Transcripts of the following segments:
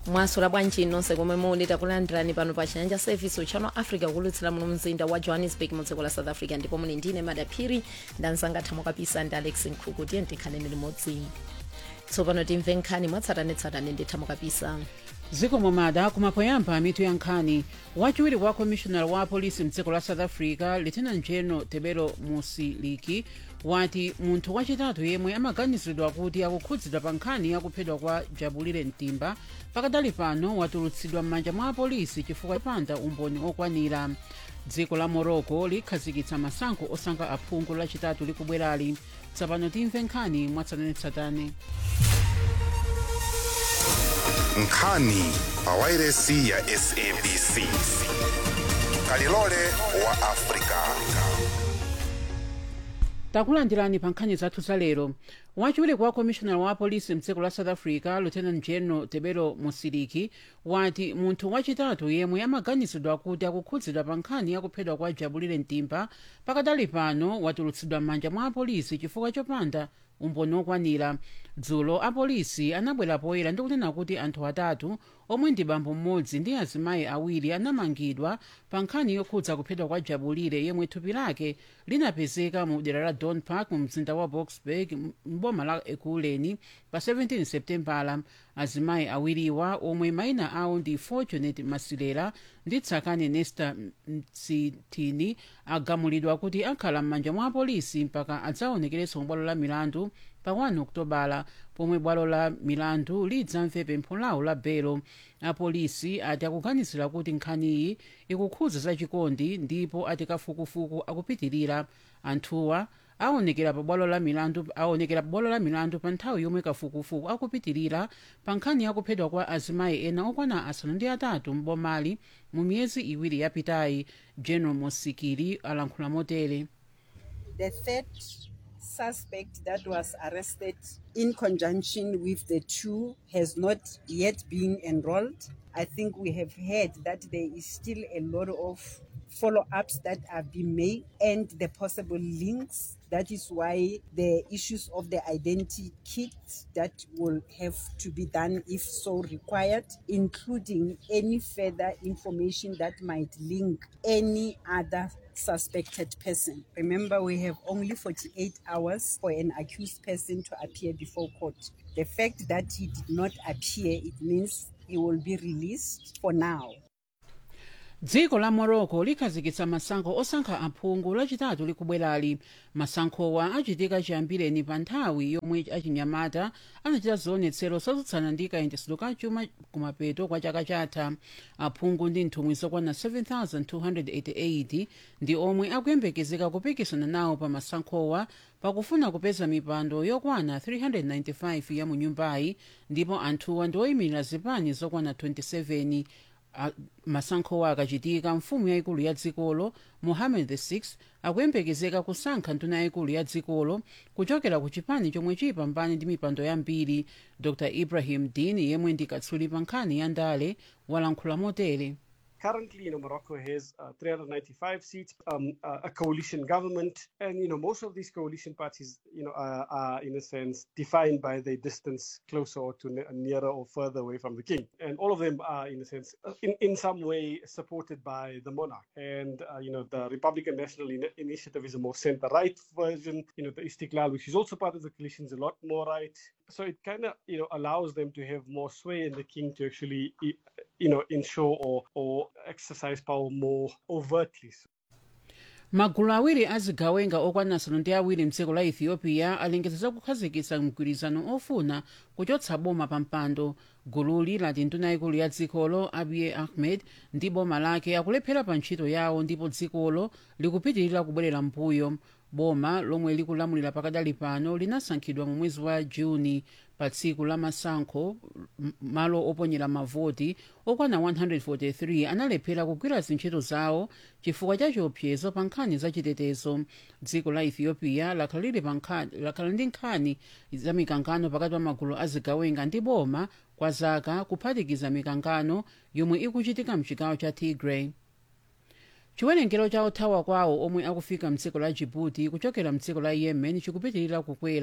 mwasula bwanji nonse komwe muli takulandirani pano pa chiyanja service uchano africa kulutsira muno mzinda wa johannesburg mu dziko la south africa ndipo muli ndine madaphiri ndanzanga thamo kapisa ndi alex nkhuku tiye tikhaleni limodzi tsopano timve nkhani mwatsatanetsatane ndi thamo kapisa dziko momada kumapoyamba mitu ya nkhani wachiwiri wa commissioner wa polisi mdziko la south africa lieutenant general tebelo musiliki wati munthu wachitatu yemwe amaganiziridwa kuti akukhudzidwa pa nkhani yakuphedwa kwa jabulire mtimba pakadali pano watulutsidwa m'manja mwa apolisi chifukwa chopanda umboni okwanira dziko la morocco likhazikitsa masankho osankha aphungu lachitatu likubwerali tsopano timve nkhani mwatsatanetsatane nkhani pawairesi ya sabc kalilole wa afrika takulandirani pa nkhani zathu za lero wachiwiri kwa commissioner wa polisi mdziko la south africa lieutenant general tebelo musiliki wati munthu wachitatu yemwe amaganizidwa kuti akukhudzidwa pa nkhani yakuphedwa kwa jabulire mtimba pakadali pano watulutsidwa m'manja mwa apolisi chifukwa chopanda umboni okwanira dzulo apolisi anabwera poyera ndi kunena kuti anthu atatu omwe ndi bambo mmodzi ndi azimayi awiri anamangidwa pa nkhani yokhudza kuphedwa kwa jabulire yemwe thupi lake linapezeka mu dera la don park mu mzinda wa boksburg mboma la ekurhuleni pa 17 septembala azimayi awiriwa omwe mayina awo ndi fortunate masilela ndi tsakani nesta msithini agamulidwa kuti akhala m'manja mwa apolisi mpaka adzaonekerenso mu bwalo la milandu pa 1 okutobala pomwe bwalo la milandu lidzamve pempho lawo la belo apolisi ati akuganizira kuti nkhaniyi ikukhudza zachikondi ndipo ati kafukufuku akupitirira anthuwa aonekera pa bwalo la milandu aonekera pa bwalo la milandu pa nthawi yomwe kafukufuku akupitirira pa nkhani yakuphedwa kwa azimayi ena okwana asanu ndi atatu mbomali mu miyezi iwiri yapitayi general mosikili alankhula motere the third suspect that was arrested in conjunction with the two has not yet been enrolled. I think we have heard that there is still a lot of follow ups that are being made and the possible links. That is why the issues of the identity kit that will have to be done if so required, including any further information that might link any other suspected person. Remember, we have only 48 hours for an accused person to appear before court. The fact that he did not appear, it means he will be released for now. dziko la morocco likhazikitsa masankho osankha aphungu lachitatu likubwerali masankhowa achitika chiyambireni pa nthawi yomwe achinyamata anachita zionetsero zotsutsana ndi kayendetsedwe ka chuma kumapeto kwa chaka chatha aphungu ndi nthumwi zokwana 7288 ndi omwe akuyembekezeka kupikisana nawo pa masankhowa pakufuna kupeza mipando yokwana 395 ya mu nyumbayi ndipo anthuwa ndi oyimirira zipani zokwana 27 masankhowa akachitika mfumu yayikulu ya dzikolo mohammed vi akuyembekezeka kusankha nduna yayikulu ya dzikolo kuchokera ku chipani chomwe chiyipambane ndi mipando yambiri dr ibrahim din yemwe ndi katswiri pa nkhani ya ndale walankhula motere currently, you know, Morocco has uh, 395 seats, um, uh, a coalition government, and you know, most of these coalition parties, you know, are, are in a sense defined by their distance closer or to ne- nearer or further away from the king, and all of them are, in a sense, uh, in in some way supported by the monarch. And uh, you know, the Republican National In- Initiative is a more centre-right version. You know, the Istiklal, which is also part of the coalition, is a lot more right. So it kind of you know allows them to have more sway in the king to actually you know ensure or or exercise power more overtly. magulu awiri azigawenga okwana asanu ndi awiri mdziko la ethiopia alengeza za kukhazikitsa mgwirizano ofuna kuchotsa boma pa mpando gululi lati nduna yayikulu ya dzikolo abiy ahmed ndi boma lake akulephera pa ntchito yawo ndipo dzikolo likupitirira kubwerera mbuyo boma lomwe likulamulira pakadali pano linasankhidwa mu mwezi wa juni pa tsiku la masankho m- malo oponyera mavoti okwana 143 analephera kugwira zintchito zawo chifukwa cha chiopsezo pa nkhani za chitetezo dziko la ethiopia lakhala lili pa nkhani- lakhala ndi nkhani za mikangano pakati pa magulu azigawenga ndi boma kwa zaka kuphatikiza mikangano yomwe ikuchitika mchigawo cha tigray chiwerengero cha othawa kwawo omwe akufika mdziko la djibouti kuchokera mdziko la yemen chikupitirira kukwera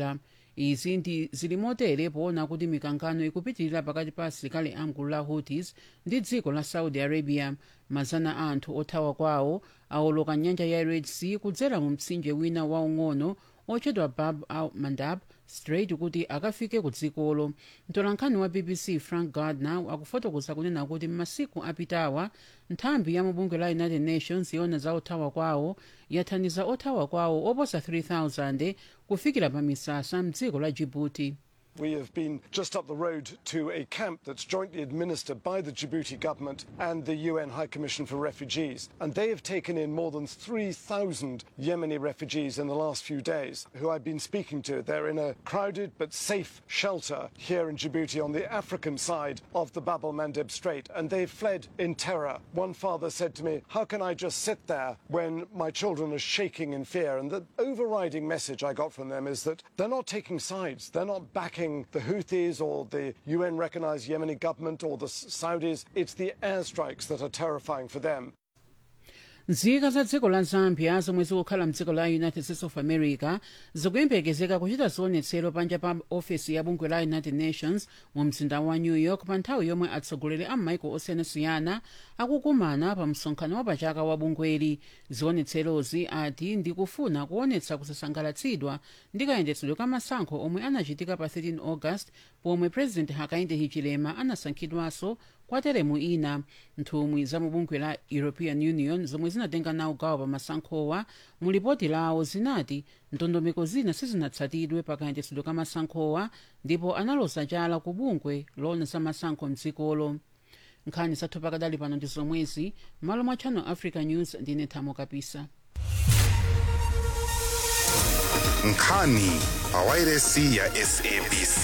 izi ndi zili motere poona kuti mikangano ikupitirira pakati pa asilikali amgulu la houthis ndi dziko la saudi arabia mazana a anthu othawa kwawo awoloka nyanja ya red sea kudzera mu mtsinje wina waung'ono otchedwa bab al mandab strait kuti akafike ku dzikolo mtolankhani wa bbc frank gardner akufotokoza kunena kuti m'masiku apitawa nthambi ya mubungwe la united nations yona za othawa kwawo yathandiza othawa kwawo oposa 3000 kufikira pa misasa mdziko la djibouti We have been just up the road to a camp that's jointly administered by the Djibouti government and the UN High Commission for Refugees. And they have taken in more than 3,000 Yemeni refugees in the last few days who I've been speaking to. They're in a crowded but safe shelter here in Djibouti on the African side of the Bab el Mandeb Strait. And they've fled in terror. One father said to me, How can I just sit there when my children are shaking in fear? And the overriding message I got from them is that they're not taking sides, they're not backing the Houthis or the UN recognized Yemeni government or the Saudis. It's the airstrikes that are terrifying for them. nzika za dziko la zambia zomwe zikukhala mdziko la united states of america zikuyembekezeka kuchita zionetsero panja pa ofesi ya bungwe la united nations mu mzinda wa new york pa nthawi yomwe atsogoleri a m'maiko osiyanasiyana akukumana pa msonkhano wapachaka wa bungweli zionetserozi ati ndikufuna kuonetsa kusasangalatsidwa ndi kayendetsedwe ka masankho omwe anachitika pa 13 august pomwe president hakainde hichilema anasankhidwanso kwa teremu ina nthumwi za mubungwe la european union zomwe zinatenga nawo gawo pa masankhowa mu lipoti lawo zinati ndondomeko zina sizinatsatidwe pa kayendetsedwe ka masankhowa ndipo analoza chala ku bungwe lona za masankho mdzikolo nkhani zathu pakadali pano ndi zomwezi malo mwa channel africa news ndine thamo kapisa nkhani pawairesi ya sabc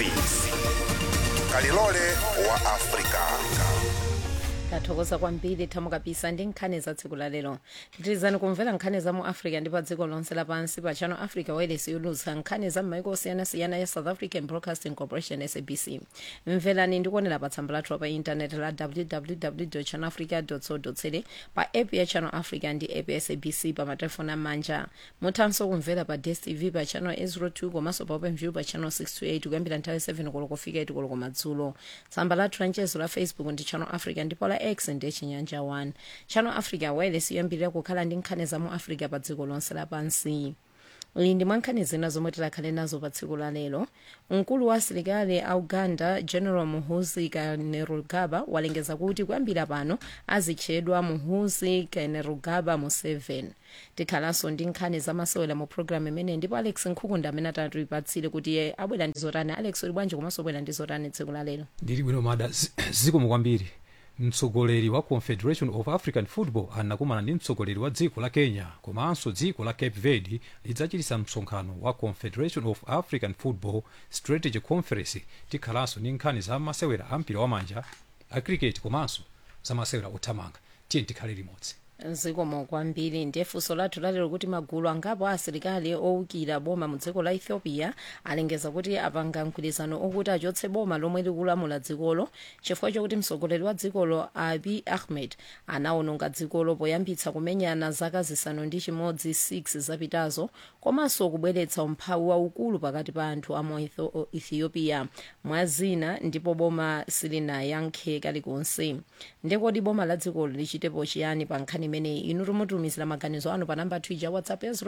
kalilole wa afrika tathokoza kwambiri thamo kapisa ndi nkhani za tsiku lalero pitirizani kumvera nkhani za mu africa ndi pa dziko lonse lapansi pa channel africa wireless yolutsa nkhani za m'maiko osiyanasiyana ya south african broadcasting corporation sabc mverani ndikuonera pa tsamba lathu pa intaneti la www channel africa co za pa app ya channel africa ndi app ya sabc pa matelefoni amanja muthanso kumvera pa dstv pa channel 802 komanso pa openview pa channel 628 kuyambira nthawi 7 koloko kufika 8 koloko madzulo tsamba lathu la mchezo la facebook ndi channel africa ndipo la x ndi chinyanja 1 channel africa wireless yoyambirira kukhala ndi nkhani za mu africa pa dziko lonse lapansi iyi ndi mwankhani zina zomwe tilakhale nazo pa tsiku la lero mkulu wa asilikali a uganda general muhuzi kainerugaba walengeza kuti kuyambira pano azitchedwa muhuzi kainerugaba museveni tikhalanso ndi nkhani zamasewera mu programu imene ndipo alex nkhukunda amene atatipatsire kuti iye abwera ndi zotani alex uli bwanji komanso bwera ndi zotani tsiku la lero ndili bwino mada zi- zikomo kwambiri mtsogoleri wa confederation of african football anakumana ndi mtsogoleri wa dziko la kenya komanso dziko la cape verde lidzachitisa msonkhano wa confederation of african football strategy conference tikhalanso ndi nkhani za masewera a mpira wamanja a cricket komanso za masewera othamanga tiye tikhale limodzi zikomo kwambiri ndiye funso lathu lalero kuti magulu angapo a asilikali owukira boma mu dziko la ethiopia alengeza kuti apanga mgwirizano okuti achotse boma lomwe likulamula dzikolo chifukwa chokuti mtsogoleri wa dzikolo abi ahmed anawononga dzikolo poyambitsa kumenyana zaka zisanu ndi chimodzi 6 zapitazo komanso kubweretsa umphawi waukulu pakati pa anthu a mu Etho- ethiopia mwazina ndipo boma silinayankhe kalikonse ndekodi boma la dzikolo lichitepo chiyani pa nkhani imeneyi inu timutumizira maganizo anu pa namba twitter whatsapp ya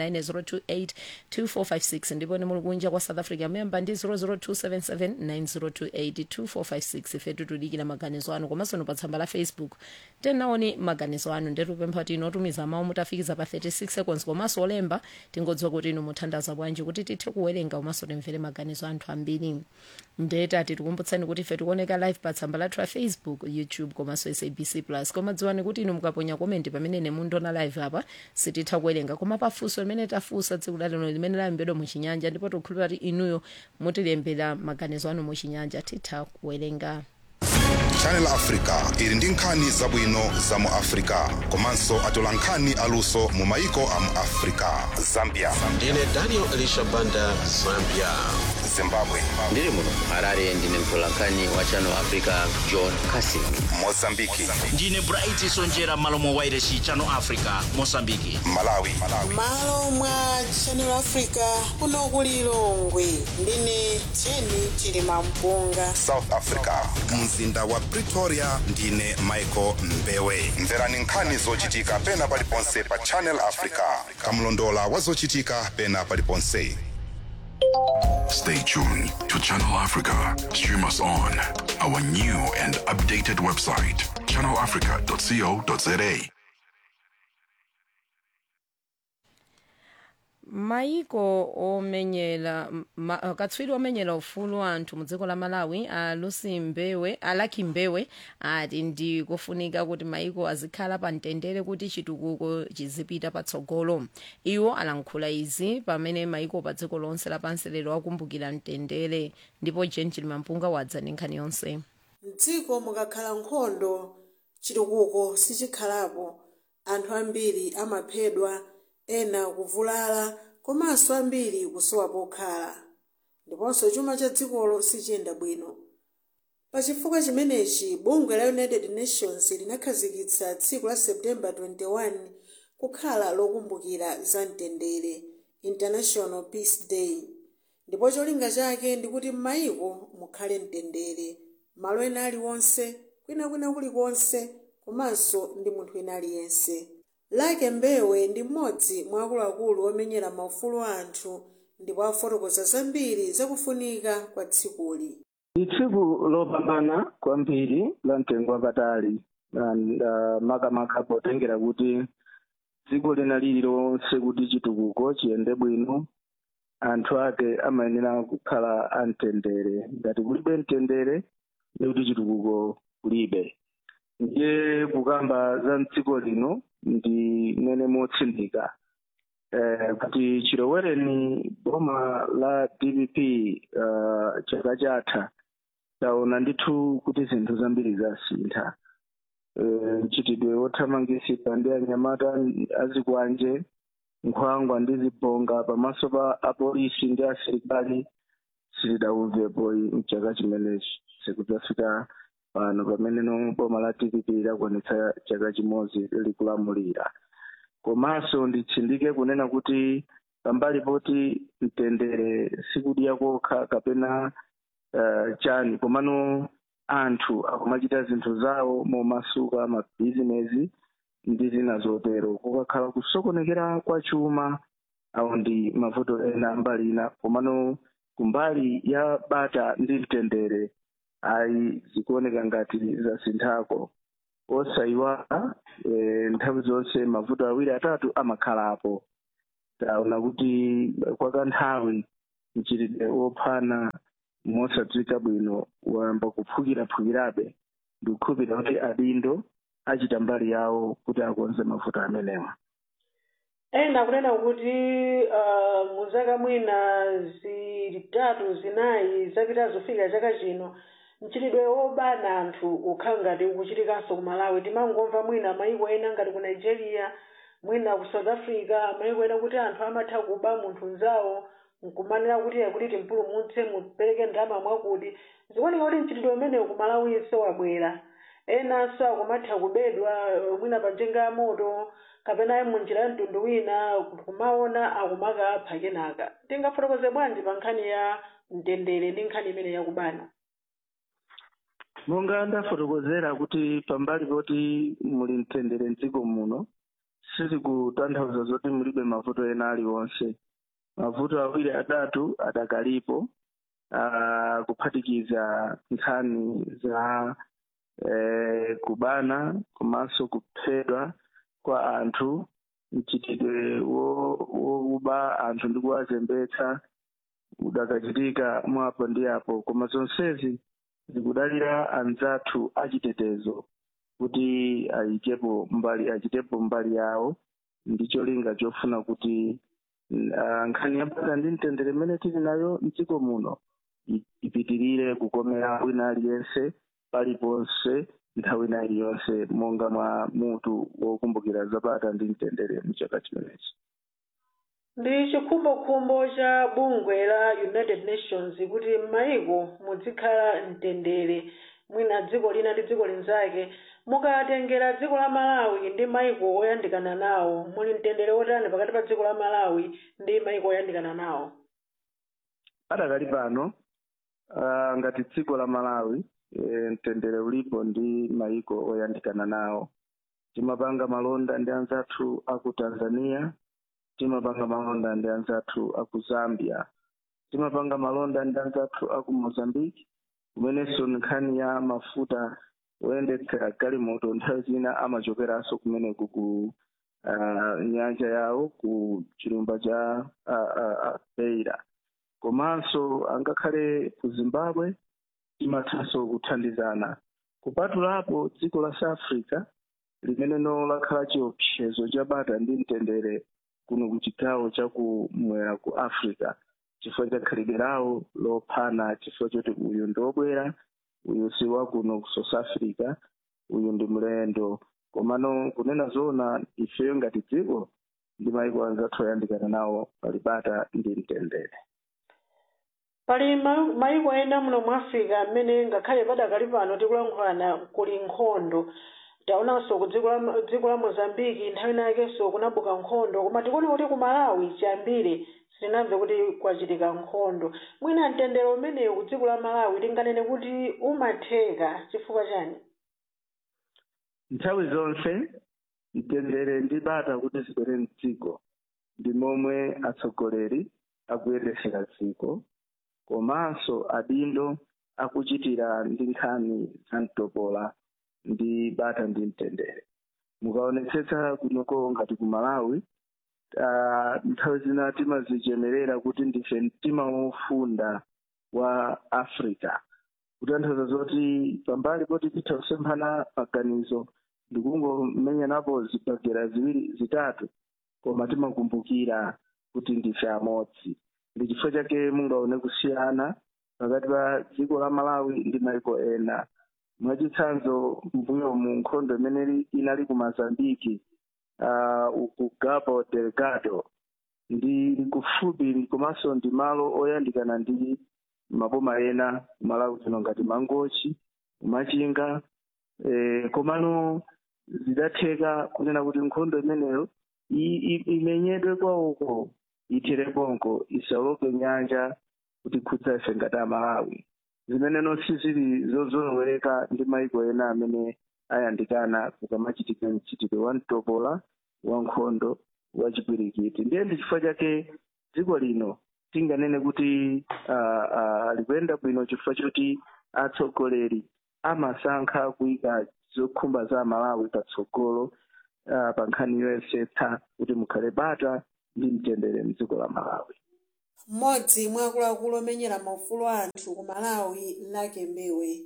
0790282456 ndipo ni muli kunja kwa south africa memba ndi 0027790282456 ife titulikira maganizo anu komanso ni pa tsamba la facebook tenaoni maganizo anu ndetupempha kuti inu otumiza mawu mutafikiza pa 36 seconds komanso olemba tingodziwa kuti inu muthandaza bwanji kuti tithe kuwerenga komanso timvere maganizo anthu ambiri ndeta tikukumbutsani kuti ife tikuoneka live pa tsamba lathu la facebook youtube komanso sabc plus koma dziwani kuti inu mukaponya komenti pamene ine mundiona live apa sititha kuwerenga koma pafunso limene tafunsa tsiku lalero limene layembedwa muchinyanja ndipo tikukhulupira kuti inuyo mutilembera maganizo anu muchinyanja titha kuwerenga channel africa ili ndi nkhani zabwino za mu africa komanso atola nkhani aluso mu maiko a mu africa zambia ndine daniel elisha banda zambia zimbabwe ndiri muno harare ndine mtolankhani wa channel africa john casing mozambiki ndine bright sonjera malo mwa wairesi channel africa mosambiki malawi malo mwa channel africa kuno ku lilongwe ndine jeni chilima mpunga south africa mzinda wa pretoria ndine michael mbewe mverani nkhani zochitika pena paliponse pa channel africa kamlondola wa zochitika pena paliponse Stay tuned to Channel Africa. Stream us on our new and updated website, channelafrica.co.za. maiko omenyera ma, katswiri omenyera ufulu anthu mu dziko la malawi a lucy mbewe alaki mbewe ati ndi kufunika kuti maiko azikhala pa mtendere kuti chitukuko chizipita patsogolo iwo alankhula izi pamene maiko pa dziko lonse lapansi lero akumbukira mtendere ndipo jen chilimampunga wadza ndi nkhani yonse mdziko mukakhala nkhondo chitukuko sichikhalapo anthu ambiri amaphedwa ena kuvulala komanso ambiri kusowa pokhala ndiponso chuma cha dzikolo sichiyenda bwino pachifukwa chimenechi bungwe la united nations linakhazikitsa tsiku la september 21 kukhala lokumbukira za mtendere international peace day ndipo cholinga chake ndikuti m'mayiko mukhale mtendere malo ena aliwonse kwinakwina kulikonse komanso ndi munthu ena aliyense lake mbewe ndi mmodzi mwa akuluakulu omenyera maufulu a anthu ndipo afotokoza zambiri zakufunika kwa tsikuli ndi tsiku lopambana kwambiri la mtengo wapatali and, uh, makamaka potengera kuti dziko lina lililonse kuti chitukuko chiyende bwino anthu ake amayenera kukhala amtendere ngati kulibe mtendere ndi kuti chitukuko kulibe ndiye kukamba za mdziko lino ndi mene motsindika eh, kuti chilowereni boma la dpp uh, chaka chatha taona ndithu kuti zinthu zambiri zasintha eh, mchitidwe wothamangisika ndi anyamata azikwanje nkhwangwa ndi zibonga pamaso pa apolisi ndi asilikali sitidauvepo mchaka chimenechi sikudzafika pano pamene no boma la dpp lakwanitsa chaka chimodzi likulamulira komanso nditsindike kunena kuti pambali poti mtendere sikudya kokha kapena uh, chani komano anthu akumachita zinthu zawo momasuka mabhizinesi ndi zina zotero kukakhala kusokonekera kwa chuma awo ndi mavuto ena mbali ina komano kumbali ya bata ndi mtendere ayi zikuoneka ngati zasinthako osayiwala e, nthawi zonse mavuto awiri atatu amakhalapo taona kuti kwa kanthawi mchitidwe wophana mosadziwika bwino wayamba kuphukiraphukirabe ndikukhulupirira kuti adindo achita mbali yawo kuti akonze mavuto amenewa ena kunena kuti uh, muzaka mwina zitatu zinayi zapita zofika chaka chino mchitidwe wobana anthu ukhala ngati ukuchitikanso ku malawi timangomva mwina mayiko ena ngati ku nigeria mwina ku south africa mayiko ena kuti anthu amatha kuba munthu mzawo nkumanena kuti kuti timpulumutse mupereke ndalama mwakuti zikuoneka kuti mchitidwe umenewu ku malawinso wabwera enanso akumatha kubedwa mwina pa njinga ya moto kapena munjira ya mtundu wina kumaona akumakapha kenaka tingafotokoze bwanji pa nkhani ya mtendere ndi nkhani imene yakubana monga ndafotokozera kuti pambali poti muli mtendere mdziko muno sizikutanthauza zoti mulibe mavuto ena aliwonse mavuto awiri atatu adakalipo uh, kuphatikiza nkhani za eh, kubana komanso kuphedwa kwa anthu mchitidwe wokuba anthu ndi kuwazembetsa udakachitika mwapo ndi apo koma zonsezi zikudalira anzathu achitetezo kuti ayikepo mbali achitepo mbali yawo ndi cholinga chofuna kuti uh, nkhani yabata ndi mtendere imene tili nayo mdziko muno ipitirire kukomera wina aliyense paliponse nthawi ina iliyonse monga mwa mutu wokumbukira zabata ndi mtendere mchaka chimenechi ndi chikhumbokhumbo cha bungwe la united nations kuti m'mayiko muzikhala mtendere mwina dziko lina ndi dziko linzake mukatengera dziko la malawi ndi mayiko oyandikana nawo muli mtendere wotani pakati pa dziko la malawi ndi mayiko oyandikana nawo adakali pano uh, ngati dziko la malawi e, mtendere ulipo ndi mayiko oyandikana nawo timapanga malonda ndi anzathu aku tanzania timapanga malonda ndi anzathu aku zambia timapanga malonda ndi anzathu aku mozambique kumenenso nkhani ya mafuta oyendetsera galimoto nthawi zina amachokeranso kumeneku ku uh, nyanja yawo ku chilumba cha uh, uh, uh, beira komanso angakhale ku zimbabwe timathanso kuthandizana kupatulapo dziko la south africa limeneno lakhala chiopsezo cha bata ndi mtendere kuno ku chigawo chakumwera ku africa chifukwa cha khalidwe lawo lophana chifukwa choti uyu ndi wobwera uyu si wakuno ku south africa uyu ndi mlendo komano kunena zoona ifeyo ngati dziko ndi mayiko anzathu oyandikana nawo pali bata ndi mtendere pali ma- mayiko ena muno mu africa amene ngakhale padakali pano tikulankhulana kuli nkhondo taonanso ku dziko la dziko la mozambiki nthawi inakenso kunabuka nkhondo koma tikuona kuti ku malawi chiyambire sitinamve kuti kwachitika nkhondo mwina mtendere umenewu ku dziko la malawi tinganene kuti umatheka chifukwa chani nthawi zonse mtendere ndi bata kuti zibwere mdziko ndi momwe atsogoleri akuyendetsera dziko komanso adindo akuchitira ndi nkhani za mtopola ndi bata ndi mtendere mukaonetsetsa kunoko ngati ku malawi uh, nthawi zina timazichemerera kuti ndife mtima wofunda wa africa kutanthauza zoti pambali poti titha kusemphana maganizo ndikungomenyanapo zibagera ziwiri zitatu koma timakumbukira kuti ndife amodzi ndi chifukwa chake mungaone kusiyana pakati pa dziko la malawi ndi mayiko ena mwachitsanzo mbuyo mu nkhondo imene inali ku mozambiki uh, ku cabo delgado ndi kufupi komanso ndi malo oyandikana ndi maboma ena malawi kuno ngati mangochi kumachinga eh, komano zidatheka kunena kuti nkhondo imeneyo i- i- imenyedwe kwawoko ithereponko isaloke nyanja kuti khudza ife ngati amalawi zimeneno sizili zozolowereka ndi mayiko ena amene ayandikana kukamachitika mchitidwe wa mtopola wa nkhondo wa chipwirikiti ndiye ndi chifukwa chake dziko lino tinganene kuti uh, uh, likuyenda bwino chifukwa choti atsogoleri amasankha kuyika zokhumba za malawi patsogolo uh, pa nkhani yoyesetsa kuti mukhale bata ndi mtendere mdziko la malawi mmodzi mwa akuluakulu omenyera maufulu a anthu ku malawi lake mbewe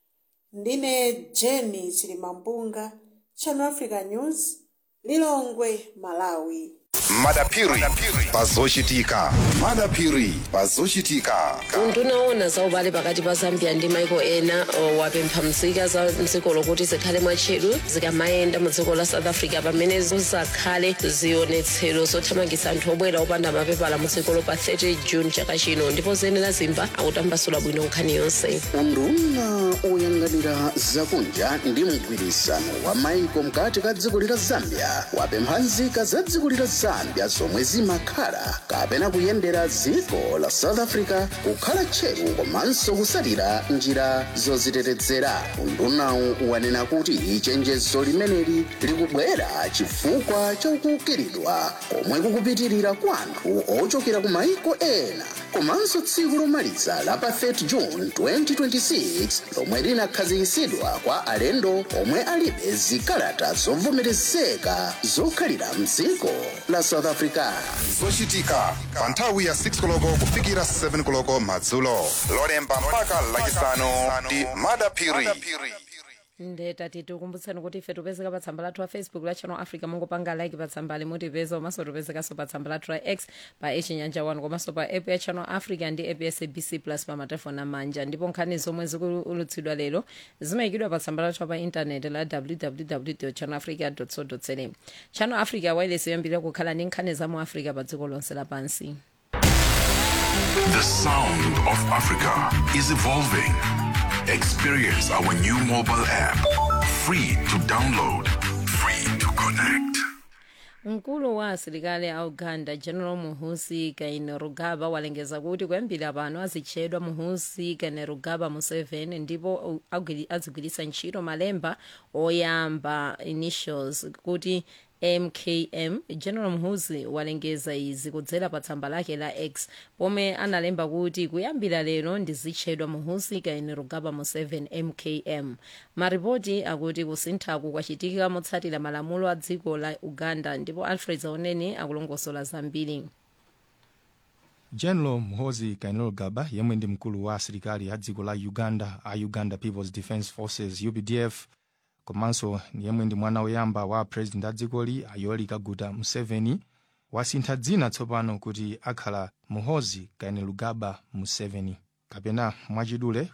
ndine jeni chilimampunga channel africa news lilongwe malawi madapiri pazochitika madapiri pazochitika undunaona za ubale pakati pa zambia ndi maiko ena o, wapempha mzika za mdziko lokuti zikhale mwatcheru zikamayenda mu dziko la south africa pamene zizakhale zionetsero zothamangitsa anthu obwera opanda mapepala mu dzikolo pa 30 june chaka chino ndipo zenera zimba akutambasula bwino nkhani yonse unduna oyang'anira zakunja ndi mgwirisano wa maiko mkati ka dziko lila zambia wapempha nzika za dziko lila zambia zomwe zimakhala kapena kuyendera dziko la south africa kukhala tcheru komanso kusalira njira zozitetezera undunawu wanena kuti chenjezo limeneli likubwera chifukwa chakukiridwa komwe kukupitirira kwa anthu ochokera ku maiko ena komanso tsiku lomaliza la pa 30 june 2026 lomwe linakhazikitsidwa kwa alendo omwe alibe zikalata zovomerezeka zokhalira mdziko la south africa zochitika pa nthawi ya 6 koloko kufikira 7 koloko madzulo lolemba mpaka lachisanu ndi madapiri ndetati tikumbutseni kuti ife tipezeka pa tsamba lathu la facebook la channel africa mungopanga like pa tsambali mutipeza komanso tipezekanso pa tsamba lathu la x pa echinyanja 1 komanso pa app ya channel africa ndi app ya sabc plus pa matelefoni amanja ndipo nkhani zomwe zikuulutsidwa lero zimayikidwa pa tsamba lathu pa intaneti la www channel africa co za channel africa wireless yoyambirira kukhala ndi nkhani za mu africa pa dziko lonse lapansi The sound of Africa is evolving. Experience our new mobile app. Free to download, free to connect. mkulu wa asilikali a uganda general muhusi kainerugaba walengeza kuti kuyambira pano azitchedwa muhusi kainerugaba museveni ndipo agwiri- azigwiritsa ntchito malemba oyamba initials kuti mkm general muhusi walengeza izi kudzera pa tsamba lake la x pomwe analemba kuti kuyambira lero ndizitchedwa muhusi kainerugaba museveni mkm maripoti akuti kusinthaku kwachitika motsatira malamulo a dziko la uganda ndipo alfred zaoneni akulongosola zambiri general muhozi kainerugaba yemwe ndi mkulu wa asilikali a dziko la uganda a uganda peoples defence forces updf komanso yemwe ndi mwana woyamba wa president a dzikoli a yoweri kaguta museveni wasintha dzina tsopano kuti akhala muhozi kainerugaba museveni kapena mwachidule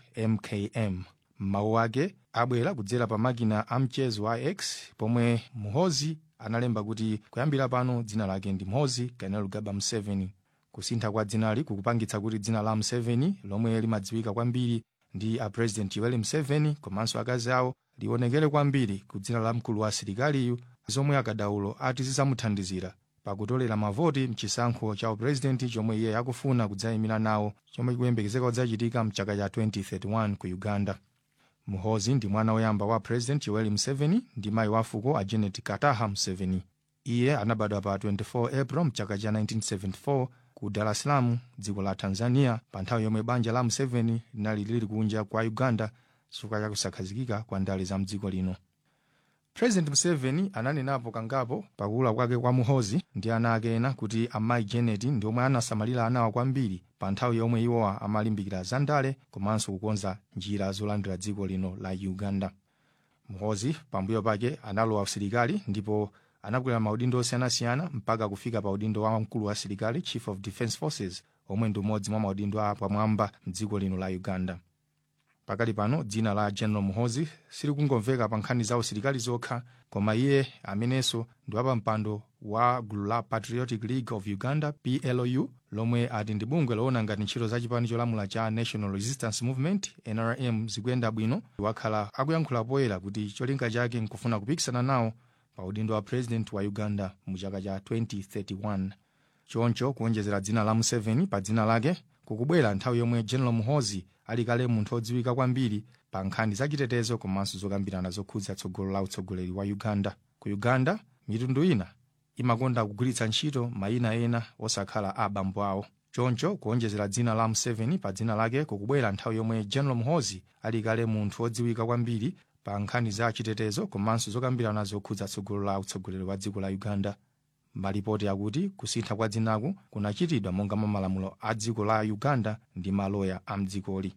mkm mawu ake abwera kudzera pa makina a mchezo wa x pomwe muhozi analemba kuti kuyambira pano dzina lake ndi muhozi kainerugaba museveni kusintha kwa dzinali kukupangitsa kuti dzina la museveni lomwe limadziwika kwambiri ndi a president yoweri museveni komanso akazi awo lionekere kwambiri ku dzina la mkulu wa asilikaliyu zomwe akadaulo ati zizamuthandizira pakutolera mavoti mchisankho cha upurezidenti chomwe iye akufuna kudzayimira nawo chomwe chikuyembekezeka kudzachitika mchaka cha 2031 ku uganda muhozi ndi mwana woyamba wa president yoweri museveni ndi mayi wa fuko a janet kataha museveni iye anabadwa pa 24 april mchaka cha 1974 ku dar es salaam dziko la tanzania pa nthawi yomwe banja la museveni linali lili kunja kwa uganda chifukwa cha kusakhazikika kwa ndale za mdziko lino president museveni ananenapo kangapo pakula kwake kwa muhozi ndi ana ake ena kuti amayi janet ndi omwe anasamalira anawa kwambiri pa nthawi yomwe iwowa amalimbikira za ndale komanso kukonza njira zolandira dziko lino la uganda muhozi pambuyo pake analowa usilikali ndipo anakwera maudindo osiyanasiyana mpaka kufika pa udindo wa mkulu wa asilikali chief of defence forces omwe ndi umodzi mwa maudindo apamwamba mdziko lino la uganda pakali pano dzina la general muhozi silikungomveka pa nkhani za usilikali zokha koma iye amenenso ndi wapampando wa gulu la patriotic league of uganda plu lomwe ati ndi bungwe loona ngati ntchito za chipani cholamula cha national resistance movement nrm zikuyenda bwino wakhala akuyankhula poyera kuti cholinga chake nkufuna kupikisana nawo pa udindo wa president wa uganda mu chaka cha 2031 choncho kuonjezera dzina la museveni pa dzina lake kukubwera nthawi yomwe general muhozi ali kale munthu odziwika kwambiri pa nkhani zachitetezo komanso zokambirana zokhudza tsogolo la utsogoleri wa uganda ku uganda mitundu ina imakonda kugwiritsa ntchito mayina ena osakhala a abambo awo choncho kuonjezera dzina la museveni pa dzina lake kukubwera nthawi yomwe general muhozi ali kale munthu odziwika kwambiri pa nkhani za chitetezo komanso zokambirana zokhudza tsogolo la utsogoleri wa dziko la uganda malipoti akuti kusintha kwa dzinaku kunachitidwa monga mwa malamulo a dziko la uganda ndi maloya a mdzikoli